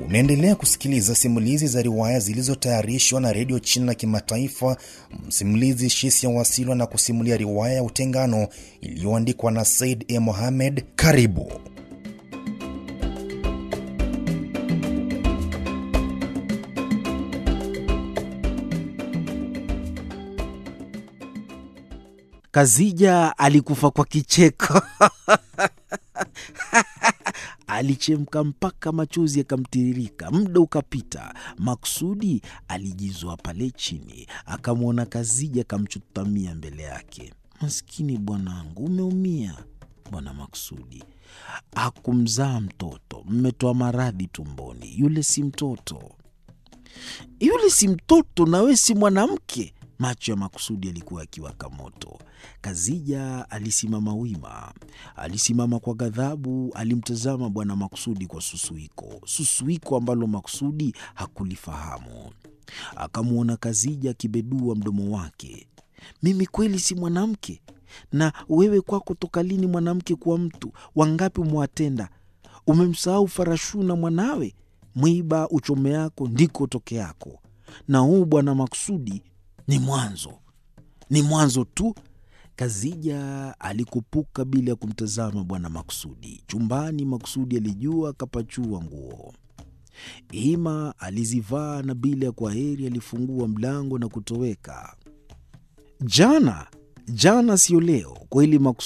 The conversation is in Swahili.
Unaendelea kusikiliza simulizi za riwaya zilizotayarishwa na redio China na Kimataifa. Msimulizi Shisia Wasilwa na kusimulia riwaya ya Utengano iliyoandikwa na Said E. Mohamed. Karibu. Kazija alikufa kwa kicheko alichemka mpaka machozi yakamtiririka. Muda ukapita, Maksudi alijizwa pale chini, akamwona Kazija, akamchutamia mbele yake. Maskini bwanangu, umeumia bwana Maksudi. Hakumzaa mtoto, mmetoa maradhi tumboni. Yule si mtoto, yule si mtoto, nawe si mwanamke. Macho ya Maksudi yalikuwa yakiwaka moto. Kazija alisimama wima, alisimama kwa ghadhabu. Alimtazama bwana Maksudi kwa susuiko, susuiko ambalo Maksudi hakulifahamu. Akamwona Kazija akibedua mdomo wake. Mimi kweli si mwanamke? Na wewe kwako toka lini mwanamke kuwa mtu? Wangapi umewatenda? Umemsahau Farashuna mwanawe? Mwiba uchome yako ndiko toke yako, na huu bwana Maksudi ni mwanzo, ni mwanzo tu. Kazija alikupuka bila ya kumtazama bwana Maksudi. Chumbani Maksudi alijua, akapachua nguo Ima alizivaa na bila ya kwa heri alifungua mlango na kutoweka. Jana jana, sio leo kweli.